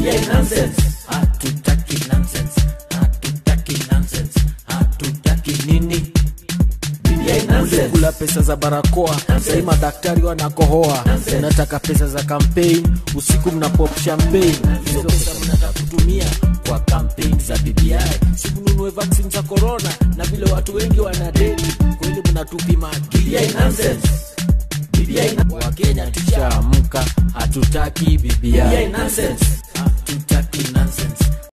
BBI nonsense. Hatutaki nonsense. Hatutaki nonsense. Hatutaki nini? BBI nonsense. kula pesa za barakoa sahii madaktari wanakohoa unataka pesa za kampeni usiku mna pop champagne hizo pesa mnataka kutumia kwa kampeni za bbi sikununue vaccine za corona na vile watu wengi wanadeni kweli mnatupima akili BBI nonsense. BBI nonsense. wakenya tushaamka hatutaki bbi BBI nonsense. hatutaki nonsense